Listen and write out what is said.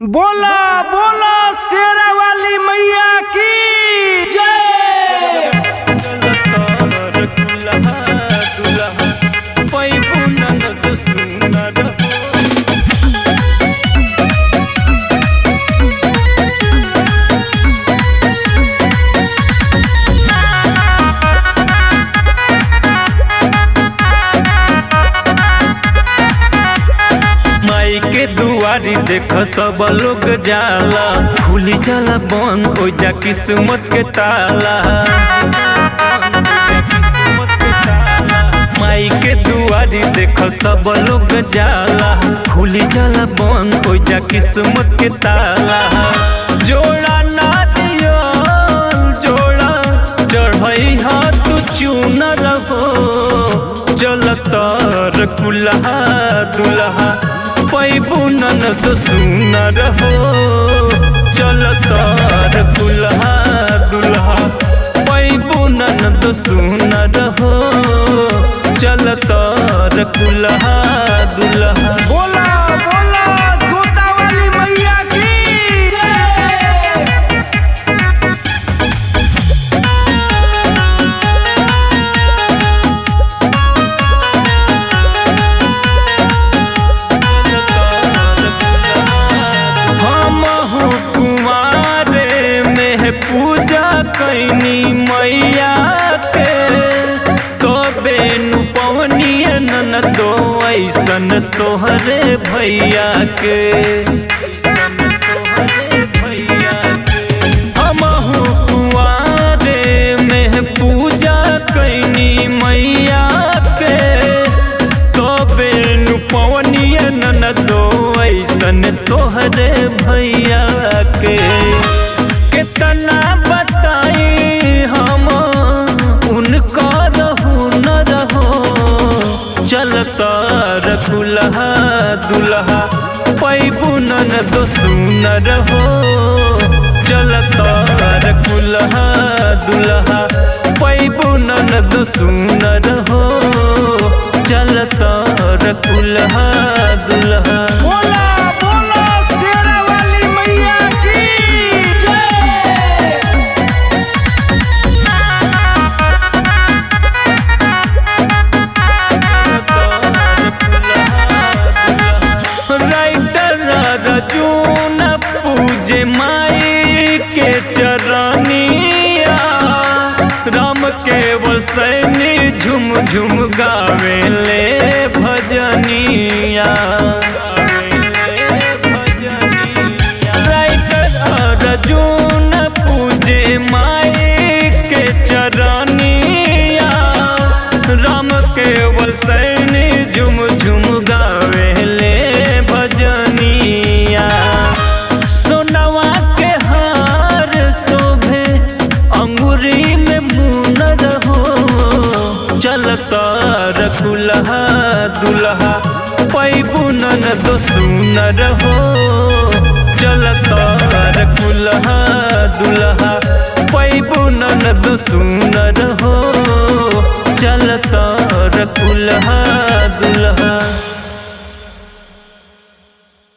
बोला बोला शेरा वाली मैया की जय माई के दुआरी देख सब लोग जाला खुली जाला बन हो जा किस्मत के ताला माई के दुआरी देख सब लोग जाला खुली जाला बन हो जा किस्मत के ताला जोड़ा ना दियो जोड़ा चढ़ई हाथ चून रहो चलतर कुल्हा दुल्हा पैबू ननद सुन रहो चलतर कुल्हा दुल्हा पैबू ननद सुन रहो चलतर कुल्हा दुल्हा बोला बोला जोता वाली मैया की जय हम कुमारे में पूजा कैनी मैया के तो बेनु पवनिय नन दो ऐसन तोहरे भैया के हम कुआरे में पूजा कैनी मैया के तो बेनु पवनिय नन दो ऐसन तोहरे भैया के कितना बताई हम उनका रहू न रहो चलता रखुलहा दुल्हा पैबू नन दो सुन रहो चलता रखुलहा दुल्हा पैबू नन दो सुन रहो चलता रखुलहा दुल्हा बोला बोला शेरा वाली मैया की जय राइटर रजून पूजे माई के चरनिया राम केवल सैनी झुम झुम गावे ले भजनिया राइटर रजून पूजे माई के चरनिया राम केवल सैनी झुम झुम गावे ले भजनिया सोनवा के हार शोभे अंगुरी में मुन रहो चलता रखुलहा दुल्हा पैबू नन दो सुन रहो चलता रखुलहा दुल्हा पैबू नन दो सुन रहो चलता रखुलहा दुल्हा